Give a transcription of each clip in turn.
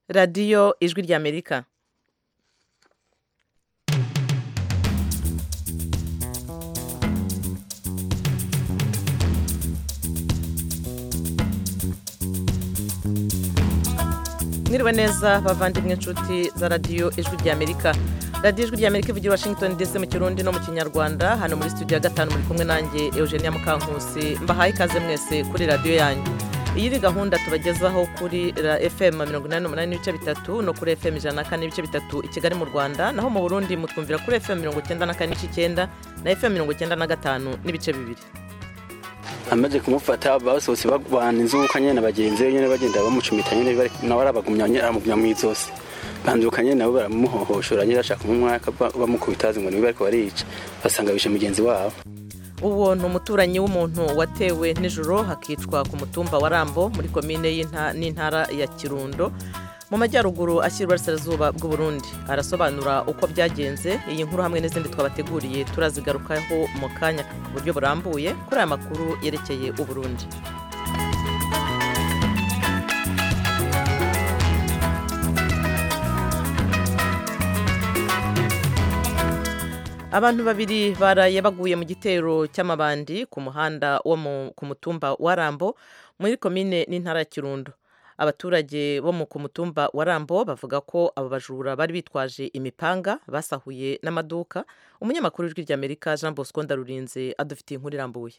radiyo ijwi ry'amerika mwiriwe neza bavandimwe inshuti za radiyo ijwi ry'amerika radiyo ijwi ry'amerika ivugira washington dc mu kirundi no mu kinyarwanda hano muri studio ya gatanu muri kumwe nanjye eugenia mukankusi mbahaye ikaze mwese kuri radiyo yanyu iyi ni gahunda tubagezaho kuri fm mirongo inani n'umunani n'ibice bitatu no kuri fm ijana na kane n'ibice bitatu i kigali mu rwanda naho mu burundi mutwumvira kuri fm mirongo icyenda na kane n'ibice icyenda na fm mirongo icyenda na gatanu n'ibice bibiri amaze kumufata basohotse bagwana inzuka nyene na bagenzi be nyene bagenda bamucumita nyene nawe arabagumya nyene aramugumya mw'izosi banduka nyene nabo baramuhohoshora nyene bashaka umwaka bamukubitazi ngo niwe bariko barica basanga bishe mugenzi wabo uwo ni umuturanyi w'umuntu watewe nijoro hakicwa ku mutumba wa rambo muri komine n'intara ya kirundo mu majyaruguru ashyira uburasirazuba bw'uburundi arasobanura uko byagenze iyi nkuru hamwe n'izindi twabateguriye turazigarukaho mu kanya ku buryo burambuye kuri aya makuru yerekeye uburundi abantu babiri baraye baguye mu gitero cy'amabandi ku muhanda wo ku mutumba wa rambo muri komine n'intara ya kirundo abaturage bo ku mutumba wa rambo bavuga ko abo bajura bari bitwaje imipanga basahuye n'amaduka umunyamakuru w'ijwi ry'amerika jean bosco ndarurinze adufitiye inkuru irambuye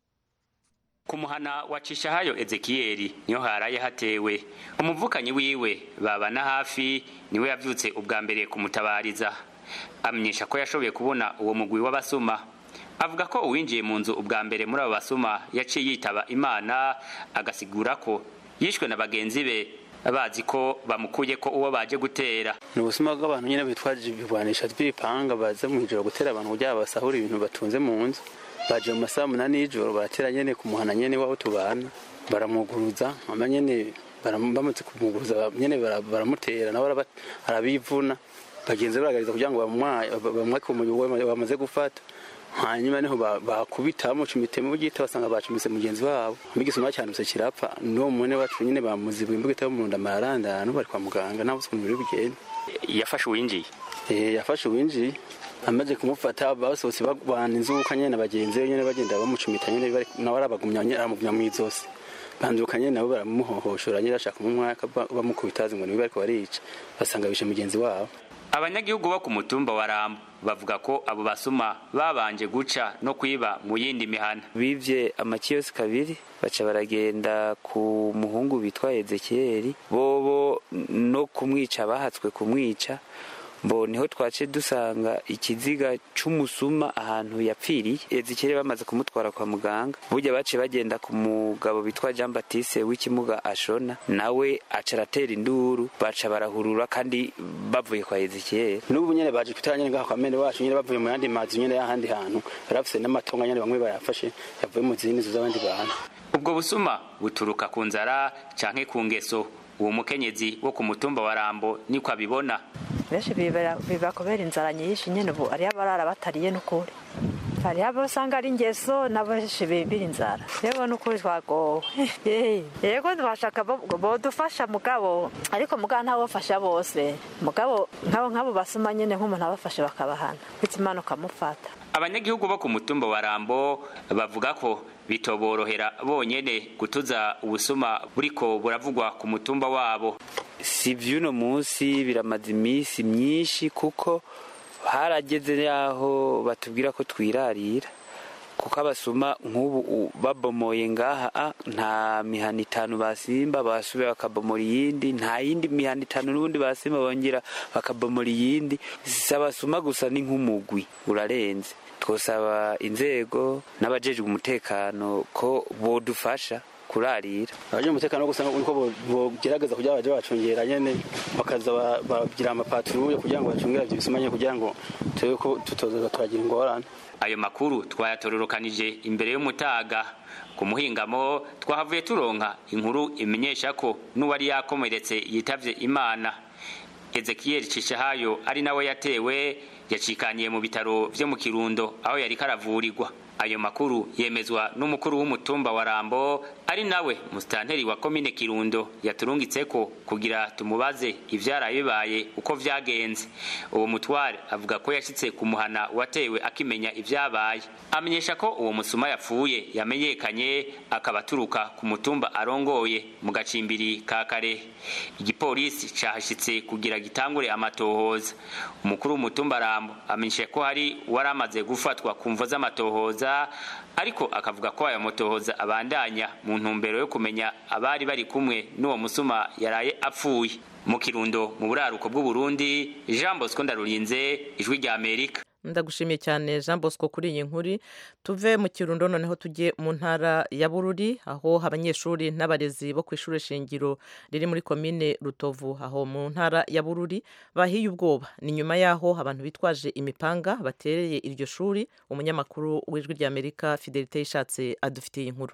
ku muhana wa cishahayo ezekiyeli niho haraye hatewe umuvukanyi wiwe babana hafi niwe yavyutse ubwa mbere kumutabariza amenyesha ko yashoboye kubona uwo mugwi w'abasuma avuga ko uwinjiye mu nzu ubwa mbere muri abo basuma yaciye yitaba imana agasigura ko yishwe na bagenzi be bazi ko bamukuye ko uwo baje gutera ni ubusuma bw'abantu nyine bitwaje ibigwanisha by'ibipanga baza mu ijoro gutera abantu kugira basahura ibintu batunze mu nzu baje mu masaha munani y'ijoro baratera nyene ku muhana nyene w'aho tubana baramuguruza ama nyene bamaze kumuguruza nyene baramutera nawe arabivuna bagenzi baragariza kugira ngo bamwake umuriro bamaze gufata hanyuma niho bakubita bamucumite mu bugita basanga bacumise mugenzi wabo migisuma cyanuse kirapfa n'uwo mwene wacu nyine bamuzibuye imbugita yo mu nda mararandana bari kwa muganga nta busuku biri bugende yafashe uwinjiye eh yafashe uwinjiye amaze kumufata basohotse bagwana inzuka nyene na bagenzi be nyene bagenda bamucumita nyene nawe arabagumya nyene aramugumya mw'izosi banduka nyene nabo baramuhohoshora nyene bashaka umwaka bamukubitazi ngo niwe bariko barica basanga bishe mugenzi wabo abanyagihugu bo ku mutumba wa rambo bavuga ko abo basuma babanje guca no kwiba mu yindi mihana bivye amakiyosi kabiri baca baragenda ku muhungu bitwa ezekiyeli bobo no kumwica bahatswe kumwica mbo niho twace dusanga ikiziga c'umusuma ahantu yapfiriye ezekiyeli bamaze kumutwara kwa muganga burya bace bagenda ku mugabo bitwa jean batiste w'ikimuga ashona nawe aca aratera induru baca barahurura kandi bavuye kwa ezekiyeli n'ubu nyene baje kutara nyene ngaho kwa mene wacu nyene bavuye mu yandi mazu nyene y'ahandi hantu barafise n'amatonga nyene bamwe bayafashe yavuye mu zindi nzu z'abandi bantu ubwo busuma buturuka ku nzara canke ku ngeso uwo mukenyezi wo ku mutumba wa rambo niko abibona benshi biba kubera inzara nyinshi nyene ubu ariyo abarara batariye n'ukuri hariho abo usanga ari ingeso n'abenshi bibira inzara yewe n'ukuri twagowe yego twashaka bodufasha mugabo ariko mugabo ntawofasha bose mugabo nkabo nk'abo basuma nyene nk'umuntu abafashe bakabahana bityo imana ukamufata abanyagihugu bo ku mutumba wa rambo bavuga ko bitoborohera bonyene gutuza ubusuma buriko buravugwa ku mutumba wabo si vy'uno munsi biramaze iminsi myinshi kuko harageze yaho batubwira ko twirarira kuko abasuma nk'ubu babomoye ngaha nta mihana itanu basimba basubira bakabomora iyindi nta yindi mihana itanu n'ubundi basimba bongera bakabomora iyindi si abasuma gusa ni nk'umugwi urarenze twosaba inzego n'abajejwe umutekano ko bodufasha kurarira abaje umutekano gusa nuko bogerageza kugira baje bacungera nyene bakaza bagira amapatrouille kugira ngo bacungera ivyo bisumanye kugira ngo turebe ko tutoza turagira ingorane ayo makuru twayatororokanije imbere y'umutaga ku muhingamo twahavuye turonka inkuru imenyesha ko n'uwari yakomeretse yitavye imana ezekiyeli cishahayo ari nawe yatewe yacikaniye mu bitaro vyo mu kirundo aho yari karavurirwa ayo makuru yemezwa n'umukuru w'umutumba wa rambo ari nawe musitanteri wa komine kirundo yaturungitseko kugira tumubaze ivyaraye bibaye uko vyagenze uwo mutware avuga ko yashitse ku muhana watewe akimenya ivyabaye amenyesha ko uwo musuma yapfuye yamenyekanye akaba aturuka ku mutumba arongoye mu gacimbiri ka kare igipolisi cahashitse kugira gitangure amatohoza umukuru w'umutumba rambo amenyesha ko hari wari amaze gufatwa ku mvo z'amatohoza ariko akavuga ko ayo motohoza abandanya mu ntumbero yo kumenya abari bari kumwe n'uwo musuma yaraye apfuye mu kirundo mu buraruko bw'uburundi jean bosco ndarurinze ijwi rya amerika ndagushimiye cyane jean bosco kuri iyi nkuru tuve mu kirundo noneho tujye mu ntara ya bururi aho abanyeshuri n'abarezi bo ku ishuri shingiro riri muri komine rutovu aho mu ntara ya bururi bahiye ubwoba ni nyuma y'aho abantu bitwaje imipanga batereye iryo shuri umunyamakuru w'ijwi rya amerika fidelite yishatse adufitiye inkuru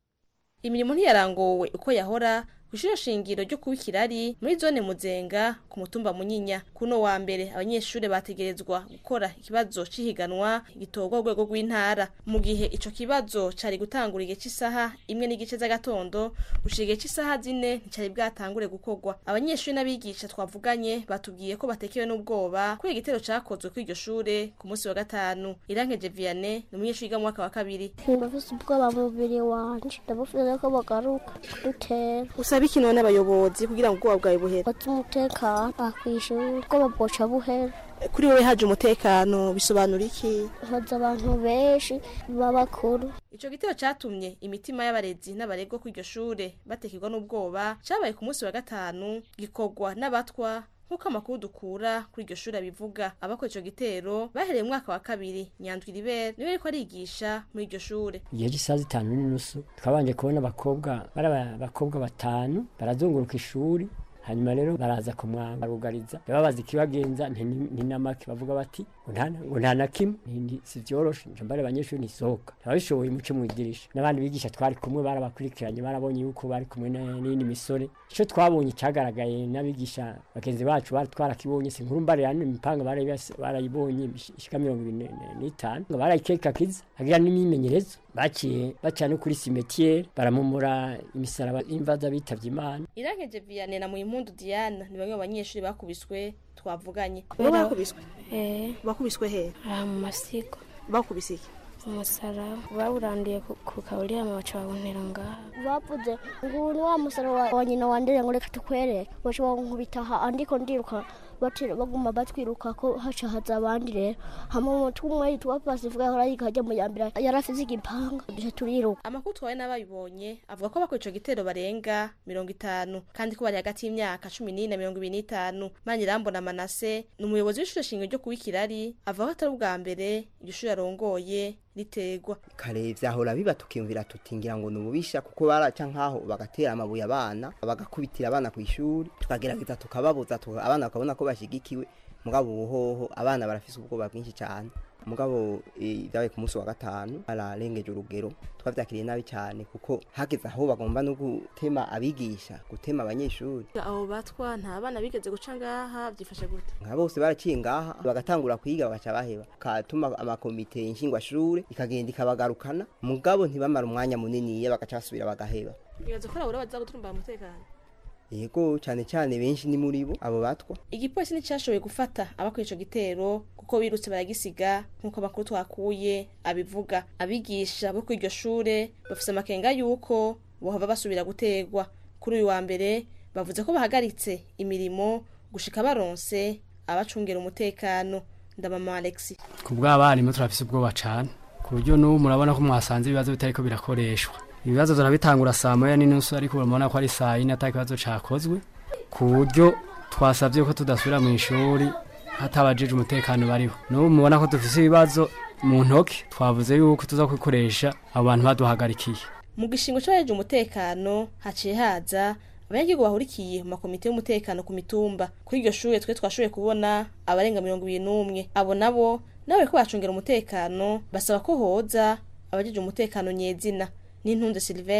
imirimo ntiyarangowe uko yahora kw'ishure shingiro ryo kuba ikirari muri zone muzenga ku mutumba munyinya kuno wa mbere abanyeshure bategerezwa gukora ikibazo c'ihiganwa gitorwa urwego rw'intara mu gihe ico kibazo cari gutangura igihe c'isaha imwe n'igice z'agatondo gushika igihe c'isaha zine nticari bwatangure gukorwa abanyeshure n'abigisha twavuganye batubwiye ko batekewe n'ubwoba kubera igitero cakozwe kuri iryo shure ku munsi wa gatanu irankeje vianney ni umunyeshure yiga mu mwaka wa kabiri ndafise ubwoba mu mubiri wanje ndabufize ko bagaruka kudutera usaba iki none abayobozi kugira ngo ubwoba bwawe buhere bati umutekano akwishura ubwoba bwoca buhera kuri wowe haje umutekano bisobanura iki haza abantu benshi b'abakuru ico gitero catumye imitima y'abarezi n'abaregwa kuri iryo shure batekerwa n'ubwoba cabaye ku munsi wa gatanu gikorwa n'abatwa nk'uko amakuru dukura kuri iryo shuri abivuga abakora ico gitero bahereye mu mwaka wa kabiri nyandwi ribere niwe ariko arigisha muri iryo shure igihe cy'isaha zitanu n'inusu twabanje kubona abakobwa bari abakobwa batanu barazunguruka ishuri hanyuma rero baraza kumwanga barugariza babaza ikibagenza ntinamake bavuga bati ngo nta na kimwe si vyoroshe nje mbare abanyeshuri ntisohoka ababishoboye muce mu idirisha n'abandi bigisha twari kumwe barabakurikiranye barabonye yuko bari kumwe n'iyindi misore ico twabonye cagaragaye n'abigisha bagenzi bacu bari twarakibonye si nkuru mbare yani imipanga barayibonye ishika mirongo ibiri n'itanu ngo barayikekakiza hagira n'imyimenyerezo baciye baca no kuri simetiere baramumura imisaraba y'imvaza bitavye imana irankeje vianney na muhimpundu diana ni bamwe mu banyeshuri bakubiswe twavuganye Wowe bakubiswe eh bakubiswe he aha mu masigo bakubise iki umusara bawuranduye ku- ku kaburiya baca bawuntera ngaha bavuze ngo ni wa musara wa wa nyina wandere ngo reka tukwereke baca bankubita aha andiko ndiruka batira baguma batwiruka ko haca haza abandi rero hama umutwe umwe yitwa pasifuka yahora yiga ajya mu yambere yari afise igipanga duca turiruka amakuru twawe n'abayibonye avuga ko bakora ico gitero barenga mirongo itanu kandi ko bari hagati y'imyaka cumi n'ine na mirongo ibiri n'itanu manirambona manase ni umuyobozi w'ishure shingiro ryo kuba ikirari avuga ko atari ubwa mbere iryo shuri arongoye ritegwa kare vyahora biba tukiyumvira tuti ngira ngo nububisha kuko baraca nkaho bagatera amabuye abana bagakubitira abana ku ishuri tukagerageza tukababuza tuka- abana bakabona ko bashigikiwe mugabo ubuhoho abana barafise ubwoba bwinshi cyane mugabo eh, vyabaye ku munsi wa gatanu bararengeje urugero twavyakiriye nabi cyane kuko hageze aho bagomba no gutema abigisha gutema abanyeshuri abo batwa nta bana bigeze guca ngaha byifashe gute nka bose baraciye ngaha bagatangura kwiga bagaca baheba katuma amakomite nshingwashure ikagenda ikabagarukana mugabo ntibamara umwanya muniniya bagaca basubira bagaheba bibaza ko abura baza guturumbara umutekano yego cyane cyane benshi ni muri bo abo batwa igipolisi nticyashoboye gufata abakora ico gitero kuko birutse baragisiga nk'uko amakuru twakuye abivuga abigisha bo kuri iryo shure bafise amakenga y'uko bohava basubira gutegwa kuri uyu wa mbere bavuze ko bahagaritse imirimo gushika baronse abacungera umutekano ndamama alexi ku bw'abarimu turafise ubwoba cane ku buryo n'ubu murabona ko mwasanze ibibazo bitariko birakoreshwa ibibazo turabitangura saa moya n'inusu ariko murabona ko ari saa yine ata kibazo cakozwe ku buryo twasavye ko tudasubira mu ishuri hatabajije umutekano bariho n'ubu mubona ko dufise ibibazo mu ntoki twavuze yuko tuza kubikoresha abo bantu baduhagarikiye mu gishingo c'abajeje umutekano haciye haza abanyagihugu bahurikiye mu makomite y'umutekano ku mitumba kuri iryo shure twe twashoboye kubona abarenga mirongo ibiri n'umwe abo nabo nawe ko bacungera umutekano basaba ko hoza abajeje umutekano nyezina n'intunze silvestre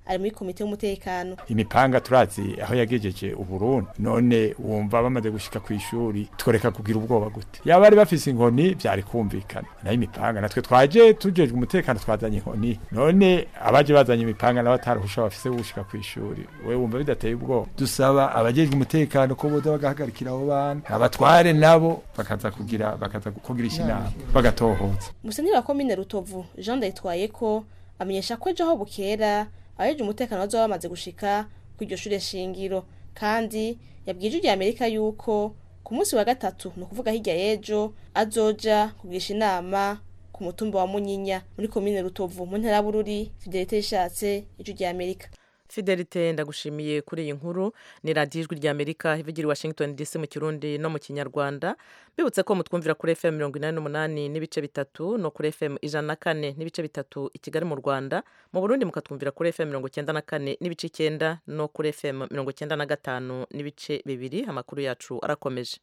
ari muri komite y'umutekano imipanga turazi aho yagejeje uburundi none wumva bamaze gushika ku ishuri tworeka kugira ubwoba gute yaba bari bafise inkoni byari kumvikana nayo imipanga natwe twaje tujejwe umutekano twazanye inkoni none abaje bazanye imipanga nabo atarahusha bafise gushika ku ishuri we wumva bidateye ubwoba dusaba abajejwe umutekano ko boza bagahagarikira abo bana abatware nabo bakaza kugira bakaza kugirisha inama bagatohoza umusenyi wa komine rutovu jean ndayitwaye ko amenyesha ko ejo aho bukera abajeje umutekano bazoba bamaze gushika ku iryo shure shingiro kandi yabwije ijya amerika yuko ku munsi wa gatatu ni ukuvuga hirya y'ejo azoja kugisha inama ku mutumba wa munyinya muri komine rutovu mu ntara bururi fidelite yishatse ijwi rya amerika fidelite ndagushimiye kuri iyi nkuru ni radiyo ijwi rya amerika ivugira i washington dc mu kirundi no mu kinyarwanda bibutse ko mutwumvira kuri fm mirongo inani n'umunani n'ibice bitatu no kuri fm ijana na kane n'ibice bitatu i kigali mu rwanda mu burundi mukatwumvira kuri fm mirongo icyenda na kane n'ibice icyenda no kuri fm mirongo icyenda na gatanu n'ibice bibiri amakuru yacu arakomeje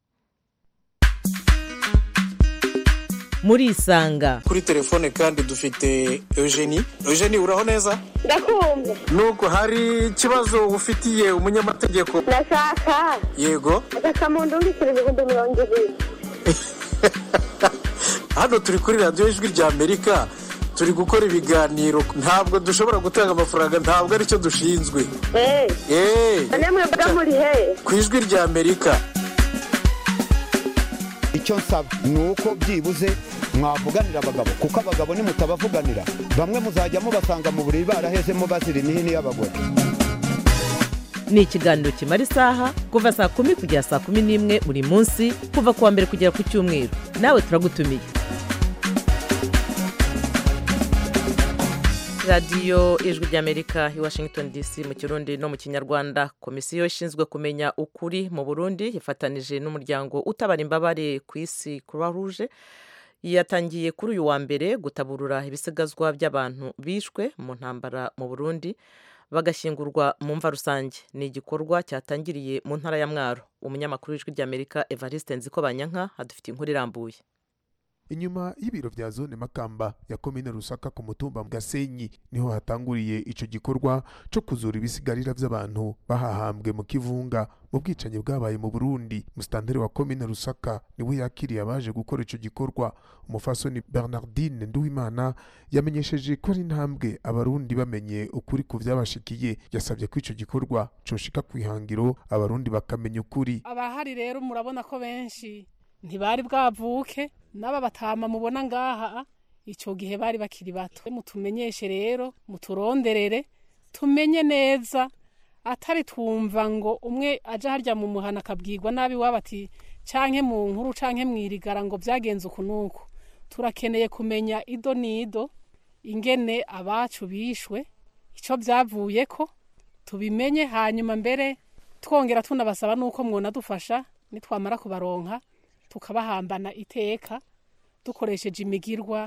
muri isanga kuri telefone kandi dufite eugenie eugenie uraho neza ndakumva nuko hari ikibazo ufitiye umunyamategeko ndashaka yego agakamuntu urikira ibihumbi mirongo ibiri hano turi kuri radiyo ijwi rya amerika turi gukora ibiganiro ntabwo dushobora gutanga amafaranga ntabwo aricyo dushinzwe eee namwe mba muri he ku ijwi rya amerika icyo nsaba ni uko byibuze mwavuganira abagabo kuko abagabo nimutabavuganira bamwe muzajya mubasanga mu buriri barahezemo bazira imihini y'abagore ni ikiganiro kimara isaha kuva saa kumi kugera saa kumi n'imwe buri munsi kuva ku wa mbere kugera ku cyumweru nawe turagutumiye radiyo ijwi ry'amerika i washington dc mu kirundi no mu kinyarwanda komisiyo ishinzwe kumenya ukuri mu burundi ifatanije n'umuryango utabara imbabare ku isi croix rouge yatangiye kuri uyu wa mbere gutaburura ibisigazwa by'abantu bishwe mu ntambara mu burundi bagashyingurwa mu mva rusange ni igikorwa cyatangiriye mu ntara ya mwaro umunyamakuru w'ijwi ry'amerika evariste nziko banyanka adufitiye inkuru irambuye inyuma y'ibiro vya zone makamba ya komine rusaka ku mutumba gasenyi niho hatanguriye ico gikorwa co kuzura ibisigarira vy'abantu bahahambwe mu kivunga mu bwicanyi bwabaye mu burundi musitanteri wa komine rusaka niwe yakiriye abaje gukora ico gikorwa umufasoni bernardine nduwimana yamenyesheje ko ari intambwe abarundi bamenye ukuri ku vyabashikiye yasabye ko ico gikorwa coshika kw'ihangiro abarundi bakamenya ukuri abahari rero murabona ko benshi ntibari bwavuke n'aba batama mubona ngaha icyo gihe bari bakiri bato mutumenyeshe rero muturonderere tumenye neza atari twumva ngo umwe aje harya mu muhana akabwirwa nabi waba ati canke mu nkuru canke mwirigara ngo byagenze uku nuku turakeneye kumenya ido n'ido ingene abacu bishwe icyo byavuye ko tubimenye hanyuma mbere twongera tunabasaba nuko mwona dufasha nitwamara kubaronka tukabahambana iteka dukoresheje imigirwa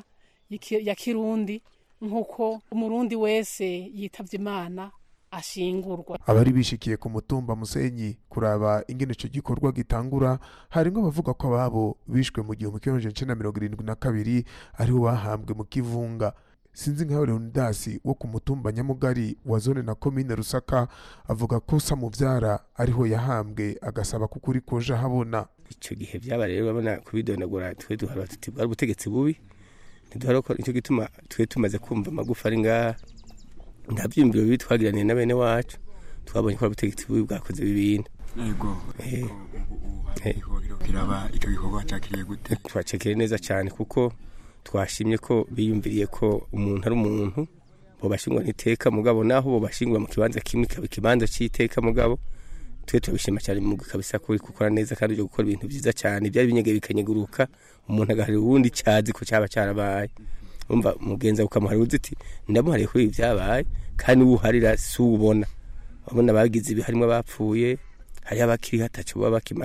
ya kirundi nk'uko umurundi wese yitabye imana ashingurwa abari bishikiye ku mutumba musenyi kuraba ingene ico gikorwa gitangura harimwo abavuga ko ababo bishwe mu gihumbi kimwe amajana icenda mirongo irindwi na kabiri ariho bahambwe mu kivunga sinzi nkaho leonidasi wo ku mutumba nyamugari wa zone na komine rusaka avuga ko samuvyara ariho yahambwe agasaba ko ukuri koja habona icyo gihe byaba rero babona kubidondagura twe duhara tuti bwari ubutegetsi bubi ntiduhara ko nicyo gituma twe tumaze kumva amagufa ari ngaha nta byiyumviro bibi twagiraniye na bene wacu twabonye ko ari ubutegetsi bubi bwakoze ibintu yego kiraba icyo gikorwa cyakiriye gute twacekeye neza cyane kuko twashimye ko biyumviriye ko umuntu ari umuntu bo bashingwa n'iteka mugabo naho bo bashingwa mu kibanza kimwe ikaba ikibanza cy'iteka mugabo twe turabishima cyane mu kabisa ko gukora neza kandi uje gukora ibintu byiza cyane byari binyegeye bikanyeguruka umuntu agaharira uwundi cyazi ko cyaba cyarabaye umva mugenza ukamuharira uzi iti ndamuhariye kuri ibi byabaye kandi uwuharira si uwubona abona bagize ibi harimo abapfuye hariho abakiri hatacu baba bakimaze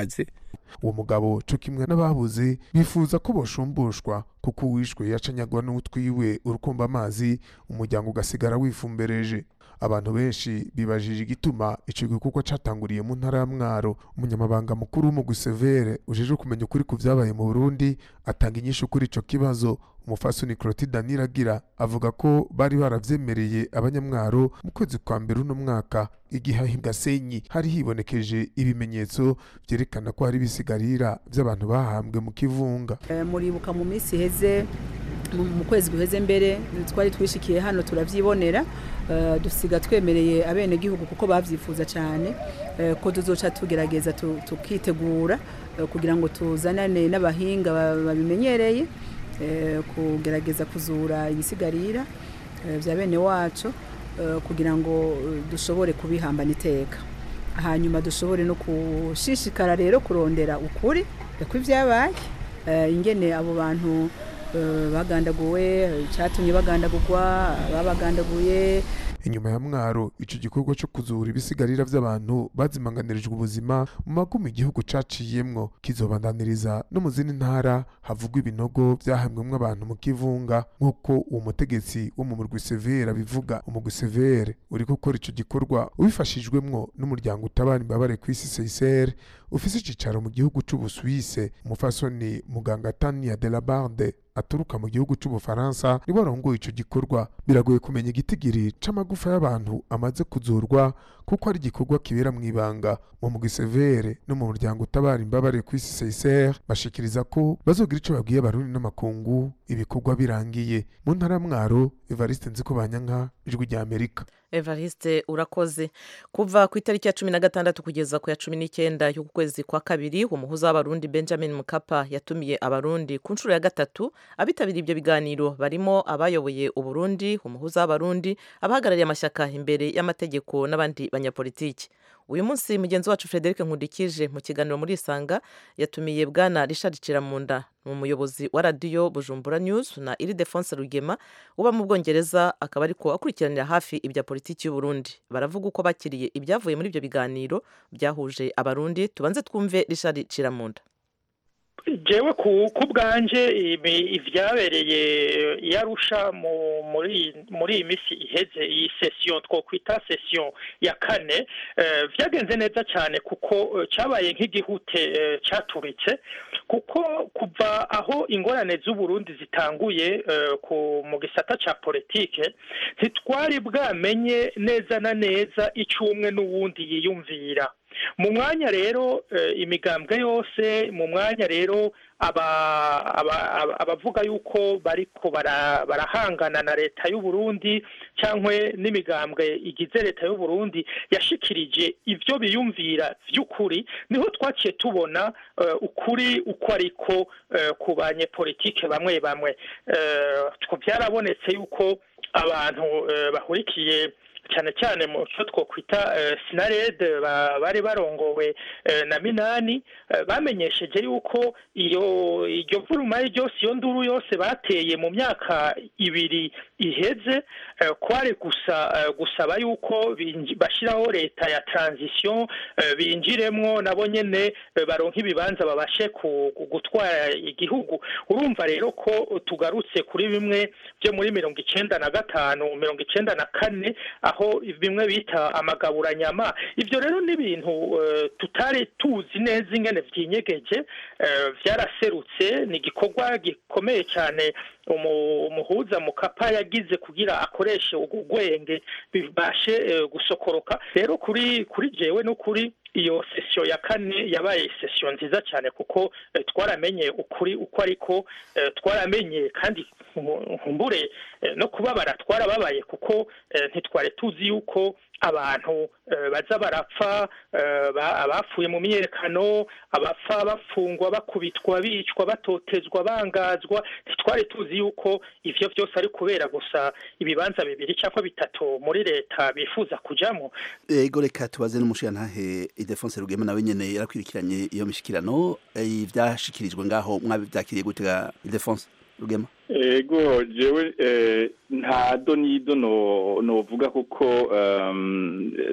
uwo mugabo co kimwe n'ababuze bifuza ko boshumbushwa kuko uwishwe yacanyagwa n'utwiwe urukumba amazi umuryango ugasigara wifumbereje abantu benshi bibajije igituma ico gikorwa catanguriye mu ntara ya mwaro umunyamabanga mukuru w'umugwi severe ujejwe kumenya ukuri ku vyabaye mu burundi atanga inyishu kuri ico kibazo umufasoni clotilde niragira avuga ko bari baravyemereye abanyamwaro mu kwezi kwa mbere uno mwaka igihe ahi gasenyi hari hibonekeje ibimenyetso vyerekana ko hari ibisigarira vy'abantu bahambwe mu kivunga Eh, muribuka mu minsi iheze mu mu kwezi guheze mbere twari twishikiye hano turavyibonera eh, dusiga twemereye abenegihugu kuko bavyifuza cyane eh, ko tuzoca tugerageza tu- tukitegura eh, kugira ngo tuzanane n'abahinga ba- babimenyereye eh, kugerageza kuzura ibisigarira eh, vya bene wacu eh, kugira ngo eh, dushobore kubihambana iteka hanyuma dushobore no gushishikara rero kurondera ukuri kw'ibyabaye eh, ingene abo bantu eh, bagandaguwe icyatumye bagandagurwa babagandaguye inyuma ya mwaro ico gikorwa co kuzura ibisigarira vy'abantu bazimanganirijwe ubuzima mu magumu igihugu caciyemwo kizobandaniriza no mu zindi ntara havugwa ibinogo vyahambwemwo abantu mu kivunga nk'uko uwo mutegetsi wo mu murwi severe abivuga umurwi severe uriko ukora ico gikorwa ubifashijwemwo n'umuryango utabara imbabare kw'isi seisere ufise icicaro mu gihugu c'ubuswise umufasoni muganga tania de la barde aturuka mu gihugu c'ubufaransa nibo arongoye ico gikorwa biragoye kumenya igitigiri c'amagufa y'abantu amaze kuzurwa kuko ari igikorwa kibera mu ibanga mu mugwi severe no mu muryango utabara imbabare kw'isi seisere bashikiriza ko bazogira ico babwiye abarundi n'amakungu ibikorwa birangiye mu ntara ya mwaro evariste nziko banyanka ijwi rya amerika evariste urakoze kuva ku itariki ya cumi na gatandatu kugeza ku ya cumi n'icyenda y'uku kwezi kwa kabiri umuhuza w'abarundi benjamin mukapa yatumiye abarundi ku nshuro ya gatatu abitabiriye ibyo biganiro barimo abayoboye uburundi umuhuza w'abarundi abahagarariye amashyaka imbere y'amategeko n'abandi banyapolitiki uyu munsi mugenzi wacu frederic nkundikije mu kiganiro muri isanga yatumiye bwana richard kiramunda ni umuyobozi wa radiyo bujumbura news na iridefonse rugema uba mu bwongereza akaba ariko akurikiranira hafi ibya politiki y'uburundi baravuga uko bakiriye ibyavuye muri ibyo biganiro byahuje abarundi tubanze twumve richard kiramunda jewe ku ku bwanje ibi- ivyabereye i Arusha mu- muri muri iyi misi iheze iyi session twokwita session ya kane eh, vyagenze neza cyane kuko eh, cabaye nk'igihute eh, caturitse kuko kuva aho ingorane z'uburundi zitanguye eh, ku mu gisata ca politike ntitwari bwamenye neza na neza ico umwe n'uwundi yiyumvira mu mwanya rero eh, imigambwe yose mu mwanya rero aba- aba- aba- abavuga yuko bariko bara- barahangana na leta y'u Burundi cyangwa n'imigambwe igize leta y'u Burundi yashikirije ivyo biyumvira vy'ukuri niho twaciye tubona eh, ukuri uko ariko eh, ku banyepolitike bamwe bamwe Eh, two byarabonetse yuko abantu eh, bahurikiye cyane cyane mu cyo twokwita eh, sinarede ba- bari barongowe eh, na minani eh, bamenyesheje yuko iyo iryo vuruma ryose iyo nduru yose bateye mu myaka ibiri iheze eh, kwari gusa eh, gusaba yuko binji- bashiraho leta ya transition eh, binjiremwo nabo nyene eh, baronka ibibanza babashe ku- ku- gutwara igihugu urumva rero ko tugarutse kuri bimwe byo muri mirongo icenda na gatanu mirongo icenda na kane aho bimwe bita amagaburanyama ibyo rero ni ibintu eh, tutari tuzi neza ingene vyinyegeje eh, vyaraserutse ni igikorwa gikomeye cyane umu- umuhuza mukapa yagize kugira akoreshe ubwo gwenge bibashe eh, gusokoroka rero kuri kuri jewe no kuri iyo session ya kane yabaye session nziza cyane kuko eh, twaramenye ukuri uko ariko eh, twaramenye kandi nku- nkumbure eh, no kubabara twarababaye kuko eh, ntitwari tuzi yuko abantu eh, baza barapfa eh, ba- abapfuye mu myiyerekano abapfa bafungwa bakubitwa bicwa batotezwa bangazwa ntitwari tuzi yuko ivyo vyose ari kubera gusa ibibanza bibiri cyangwa bitatu muri leta bifuza kujamo ego reka tubaze n'umushirantahe idefonse rugema nawe nyene yarakwirikiranye iyo mishikirano eh, ivyashikirijwe ngaho mwabivyakiriye gutega idefonse rugema ego jewe eh, nta donido no novuga kuko um,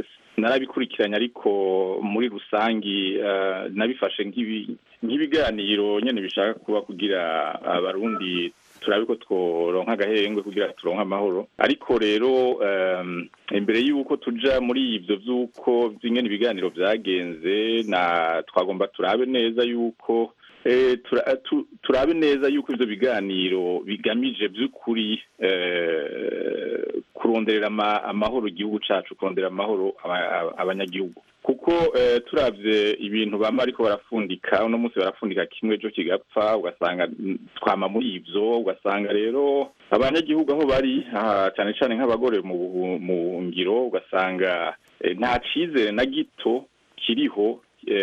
narabikurikiranye ariko muri rusangi eh, nabifashe nk'ibi- nk'ibiganiro nyene bishaka kuba kugira abarundi turabe ko tworonka agahengwe kugira turonke amahoro ariko rero em, imbere y'uko tuja muri ivyo vy'uko vy'ingene ibiganiro vyagenze na twagomba turabe neza y'uko eh, tura- tu- turabe neza y'uko ivyo biganiro bigamije vy'ukuri eh, kuronderera ama- amahoro igihugu cacu kurondera amahoro aba- aba- abanyagihugu kuko eh, turavye ibintu bama ariko barafundika uno munsi barafundika kimwe ejo kigapfa ugasanga mm, twama muri ivyo ugasanga rero abanyagihugu aho bari aha, cane cane nk'abagore mu buhu- mu ngiro ugasanga eh, nta cizere na gito kiriho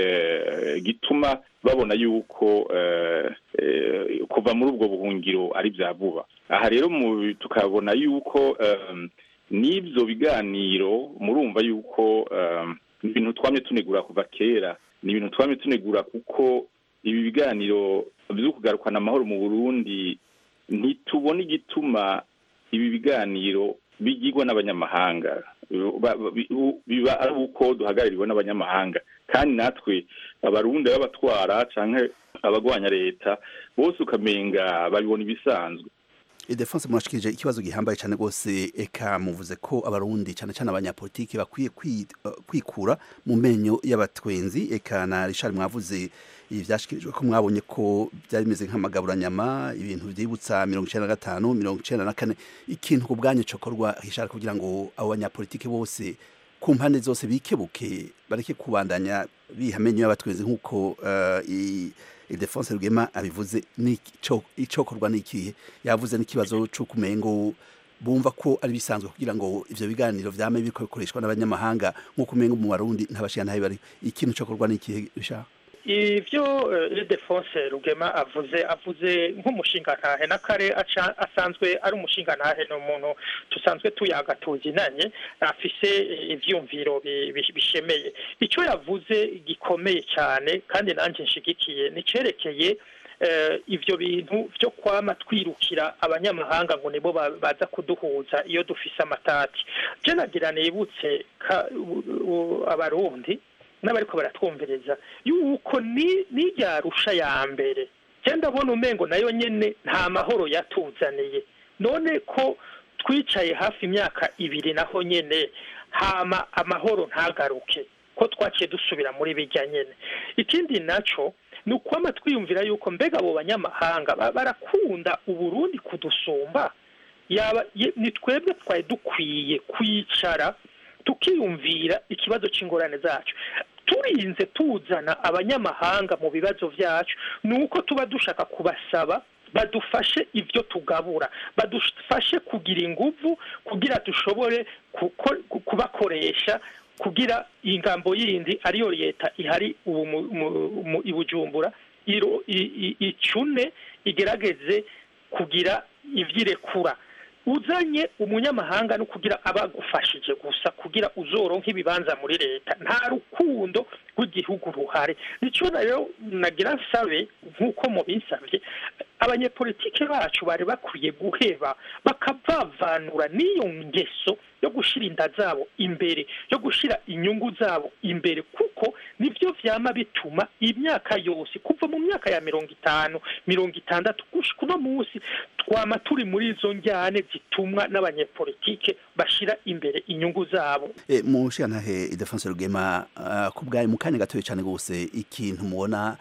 eh, gituma babona yuko eh, eh, kuva muri ubwo buhungiro ari vya vuba aha rero mu- tukabona yuko em, n'ivyo biganiro murumva yuko em, ni ibintu twamye tunegura kuva kera ni ibintu twamye tunegura kuko ibi biganiro vyo kugarukana amahoro mu burundi ntitubona igituma ibi biganiro bigirwa n'abanyamahanga Ba- ba- bi- u- biba ari uko duhagaririrwa n'abanyamahanga kandi natwe abarundi b'abatwara canke abagwanya leta bose ukamenga babibona ibisanzwe Idefonse murashikirije ikibazo gihambaye cyane rwose eka muvuze ko abarundi cyane cyane abanyapolitiki bakwiye kwi- eh, kwikura mu menyo y'abatwenzi eka na Richard mwavuze ibi vyashikirijwe ko mwabonye ko byari bimeze nk'amagaburanyama ibintu byibutsa mirongo icenda na gatanu mirongo icenda na kane ikintu ku bwanyu cokorwa Richard kugira ngo abo banyapolitiki bose ku mpande zose bikebuke bareke kubandanya biha amenyo y'abatwenzi nk'uko eh, i- Ildefonse Rugema abivuze ni ico- icokorwa n'ikihe yavuze n'ikibazo c'ukumengo bumva ko ari bisanzwe kugira ngo ivyo biganiro vyame biriko bikoreshwa n'abanyamahanga nk'uko umengo mu barundi ntabashira ntabe bari ikintu cokorwa n'ikihe bisha ivyo Ildefonse Rugema avuze avuze nk'umushingantahe n'akare aca- asanzwe ari umushingantahe ni umuntu dusanzwe tuyaga tuzinanye afise eh, ivyumviro bi- bi- bishemeye ico yavuze gikomeye cyane kandi nanje nshigikiye nicerekeye eh, ivyo bintu vyo kwama twirukira abanyamahanga ngo nibo ba- baza kuduhuza iyo dufise amatati je nagira nibutse ka- u- u- abarundi n'abariko baratwumviriza yuko ni n'irya rusha ya mbere je ndabona umengo nayo nyene nta mahoro yatuzaniye none ko twicaye hafi imyaka ibiri naho nyene hama amahoro ntagaruke ko twaciye dusubira muri bijya nyene ikindi naco ni ukwama twiyumvira yuko mbega abo banyamahanga ba- barakunda uburundi kudusumba yaba ye- ni twebwe twari dukwiye kwicara tukiyumvira ikibazo c'ingorane zacu turinze tuzana abanyamahanga mu bibazo vyacu ni uko tuba dushaka kubasaba badufashe ivyo tugabura badufashe kugira inguvu kugira dushobore kuko- ku- kubakoresha kugira ingambo yindi ariyo leta ihari ubu mu- mu- mu- i bujumbura iro- i- i- icune igerageze kugira ivyirekura uzanye umunyamahanga no kugira abagufashije gusa kugira uzoronke ibibanza muri leta nta rukundo rw'igihugu ruhari nico rero nagira nsabe nk'uko mubinsavye abanyepolitike bacu bari bakwiye guheba bakavavanura n'iyo ngeso yo gushira inda zabo imbere yo gushira inyungu zabo imbere kuko nivyo vyama bituma imyaka yose kuva mu myaka ya mirongo itanu mirongo itandatu gushika uno munsi twama turi muri izo njyane zitumwa n'abanyepolitike bashira imbere inyungu zabo e, mu nshiyantahe Ildefonse Rugema uh, ku bwayo mu kanya gatoya cyane rwose ikintu mubona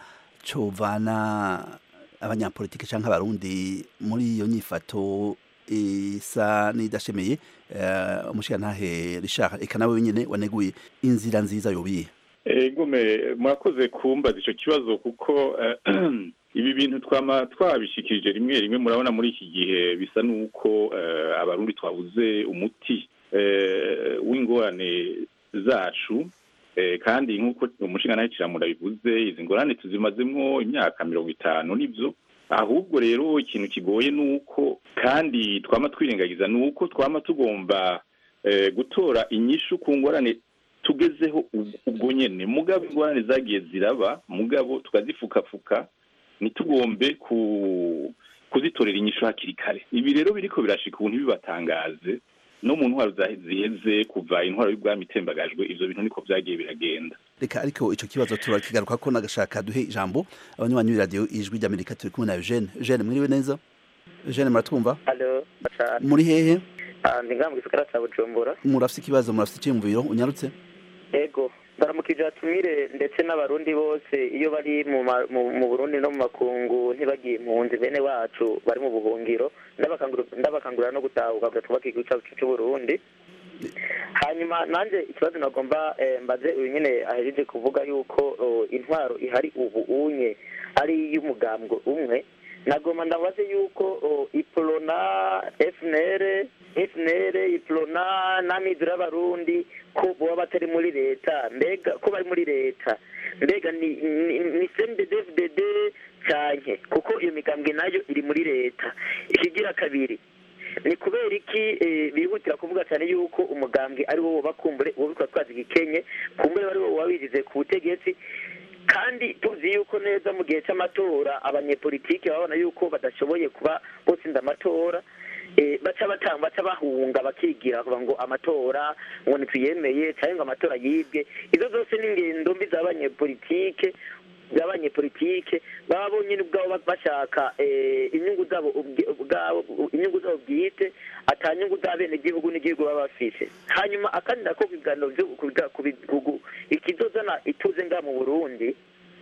covana abanyapolitike canke abarundi muri iyo nyifato isa n'idashemeye uh, umushiyantahe Richard eka nawe nyene waneguye inzira nziza yobiye Egume murakoze kumbaza ico kibazo kuko eh, ibi bintu twama twabishikirije rimwe rimwe murabona muri iki gihe bisa nuko eh, abarundi twabuze umuti eh, w'ingorane zacu eh, kandi nk'uko umushinga kiramura bivuze izi ngorane tuzimazemwo imyaka mirongo itanu nivyo ahubwo rero ikintu kigoye nuko kandi twama twirengagiza nuko twama tugomba eh, gutora inyishu ku ngorane tugezeho ub- ubwo nyene mugabo ingorane zagiye ziraba mugabo tukazifukafuka ntitugombe ku kuzitorera inyishu hakiri kare ibi rero biriko birashika ubu ntibibatangaze no mu ntwaro zahe- ziheze kuva intwaro y'ubwami itembagajwe ivyo bintu niko vyagiye biragenda reka ariko ico kibazo turakigaruka ko nagashaka duhe ijambo abanywanyi b'iradiyo ijwi ry'amerika turi kumwe na eugene eugene mwiriwe neza eugene muratwumva Halo, cyane. muri hehe Ah, ndi ngaha mu gisagara ca Bujumbura. murafise ikibazo murafise iciyumviro unyarutse Ego, ndaramukije atumire ndetse n'abarundi bose iyo bari mu ma- mu mu Burundi no mu makungu ntibagiye impunzi bene wacu bari mu buhungiro ndabakangurira ndabakangurira no gutahuka kugira twubake igihugu cyacu cy'u Burundi. hanyuma nanjye ikibazo nagomba eh, mbaze uyu nyine ahejeje kuvuga yuko oh, intwaro ihari ubu unye ari iy'umugambwe umwe nagomba ndabaze yuko oh, iprona fnr fnr iprona n'amizero y'abarundi ko boba batari muri leta mbega ko bari muri leta mbega ni ni, ni cndfdd canke kuko iyo migambwe nayo iri muri leta ikigira kabiri ni kubera iki eh, bihutira kuvuga cyane yuko umugambwe ari wo bakumbure uwo bitwa twazi gikenye kumbure ari wo wabigize ku butegetsi kandi tuzi yuko neza mu gihe cy'amatora abanyepolitiki babona yuko badashoboye kuba botsinda amatora eh, baca batanga baca bahunga bakigira kuvuga ngo amatora ngo ntituyemeye cyangwa ngo amatora yibwe izo zose ni ingendo mbi z'abanyepolitike z'abanyepolitike baba bonyine ubwabo bashaka eh, inyungu zabo ubwe- ubwabo inyungu zabo bwite ata nyungu z'abenegihugu n'igihugu baba bafise hanyuma akandi nako ku biganiro byo ku biga- ku bihugu ikizozana ituze ngaha mu burundi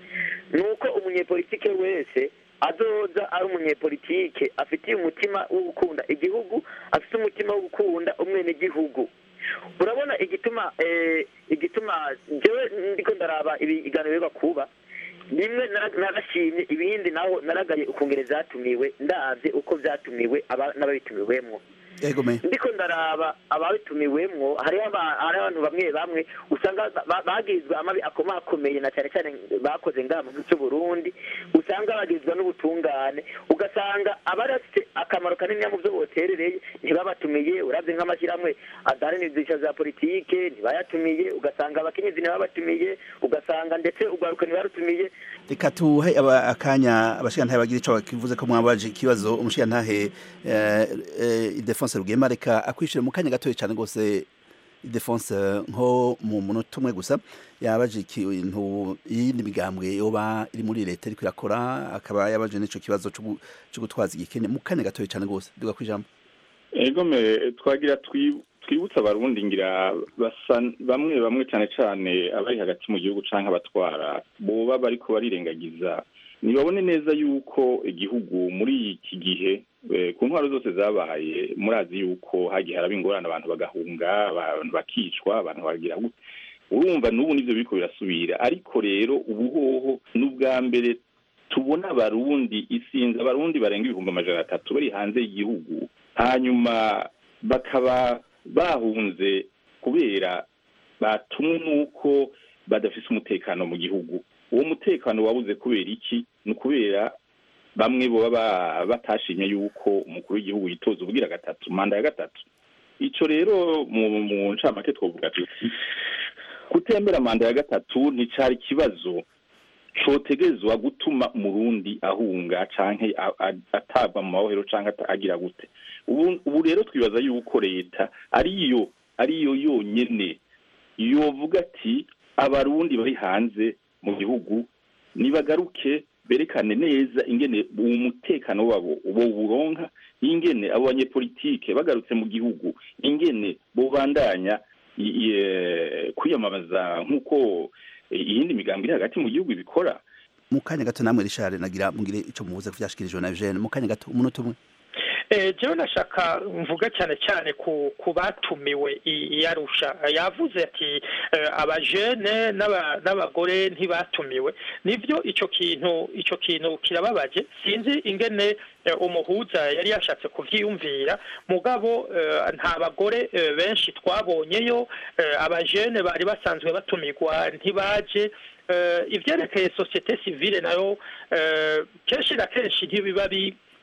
ni uko umunyepolitike wese azoza ari umunyepolitike afitiye umutima wo gukunda igihugu afite umutima wo gukunda umwenegihugu urabona igituma eh, igituma njyewe ndiko ndaraba ibiganiro biba kuba bimwe nara- narashimye ibindi naho naragaye ukungere vyatumiwe ndavye uko vyatumiwe aba- n'ababitumiwemwo yego me ndiko ndaraba ababitumiwemwo hariho aba- hariho abantu bamwe bamwe usanga ba- ba- bagizwe amabi akomakomeye na cyane cyane bakoze ngaha mu gihugu cy'u Burundi usanga bagizwe n'ubutungane ugasanga abari bafite akamaro kanini mu byo boterereye ntibabatumiye uravye nk'amashyirahamwe adaharanira ibyiciro za politike ntibayatumiye ugasanga abakenyezi ntibabatumiye ugasanga ndetse urwaruka ntibarutumiye reka tuhe aba- akanya abashigantahe bagira ico bakivuze ko mwabaje ikibazo umushigantahe eh, eh, Ildefonse Rugema reka akwishire mu kanya gatoya cyane gose Ildefonse nko mu munota umwe gusa yabaje ikintu yindi migambwe yoba iri muri leta iriko irakora akaba yabaje n'ico kibazo co gu- co gutwaza igikene mu kanya gatoya cyane gose duga kwijambo ego me twagira twi- twibutse abarundi ngira basa bamwe bamwe cyane cyane abari hagati mu gihugu canke abatwara boba bariko barirengagiza nibabone neza yuko igihugu muri iki gihe eh, ku ntwaro zose zabaye murazi yuko hagiye haraba ingorane abantu bagahunga abantu bakicwa abantu bagira gute urumva n'ubu nivyo biriko birasubira ariko rero ubuhoho n'ubwa mbere tubona abarundi isinzi abarundi barenga ibihumbi amajana atatu bari hanze y'igihugu hanyuma bakaba bahunze kubera batumwe n'uko badafise umutekano mu gihugu uwo mutekano wabuze kubera iki ni ukubera bamwe boba ba- batashimye yuko umukuru w'igihugu yitoza ubugira gatatu manda ya gatatu ico rero mu mu ncamake twovuga tuti kutembera manda ya gatatu nticari ikibazo cotegezwa gutuma umurundi ahunga canke a- a- atabwa mu mabohero canke ata- agira gute ubu ubu rero twibaza yuko leta ariyo ariyo yonyene yovuga ati abarundi bari hanze mu gihugu nibagaruke berekane neza ingene uwo mutekano wabo bo buronka ingene abo banyepolitike bagarutse mu gihugu ingene bobandanya i- i- eh, kwiyamamaza nk'uko eh, iyindi migambi iri hagati mu gihugu ibikora mu kanya gato namwe Richard nagira mugire ico muvuze kuvyashikirijwe na Eugene mu kanya gato umunota umwe Eh, jewe nashaka mvuga cyane cyane ku ku batumiwe i- i Arusha yavuze ati eh, abajene n'aba- n'abagore ntibatumiwe nivyo ico kintu ico kintu kirababaje sinzi ingene eh, umuhuza yari yashatse kuvyiyumvira mugabo eh, nta bagore eh, benshi twabonyeyo eh, abajene bari basanzwe batumirwa ntibaje eh, ivyerekeye societe civile nayo eh, kenshi na kenshi ntibiba bi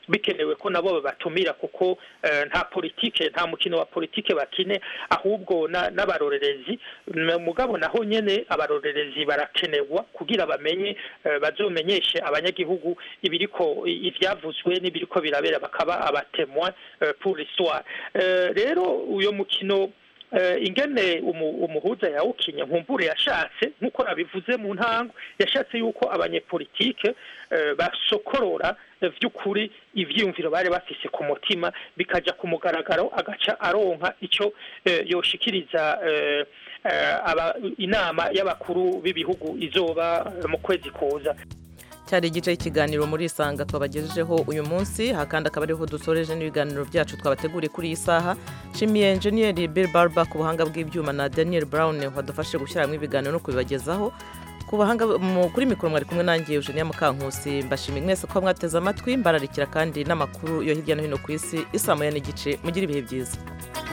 bikenewe ko nabo babatumira kuko eh, nta politike nta mukino wa politike bakine ahubwo na- n'abarorerezi M- mugabo naho nyene abarorerezi barakenerwa kugira bamenye eh, bazomenyeshe abanyagihugu ibiriko i- ivyavuzwe n'ibiriko birabera bakaba abatemwa eh, pour l'histoire Eh, rero uyo mukino eh, ingene umu- umuhuza yawukinye nkumbure yashatse nk'uko nabivuze mu ntango yashatse yuko abanyepolitike eh, basokorora eh, vy'ukuri ivyiyumviro bari bafise ku mutima bikaja ku mugaragaro agaca aronka ico eh, yoshikiriza eh, eh, aba- inama y'abakuru b'ibihugu izoba eh, mu kwezi kuza cyari igice cy'ikiganiro muri isanga twabagejejeho uyu munsi aha kandi akaba ariho dusoreje n'ibiganiro byacu twabateguriye kuri iyi saha nshimiye enjeniyeri bill barber ku buhanga bw'ibyuma na daniel brown wadufashije gushyira hamwe ibiganiro no kubibagezaho ku bahanga mu- kuri mikoro mwari kumwe nanjye eugenia mukankusi mbashimiye mwese ko mwateze amatwi mbararikira kandi n'amakuru yo hirya no hino ku isi isaa moya n'igice mugire ibihe byiza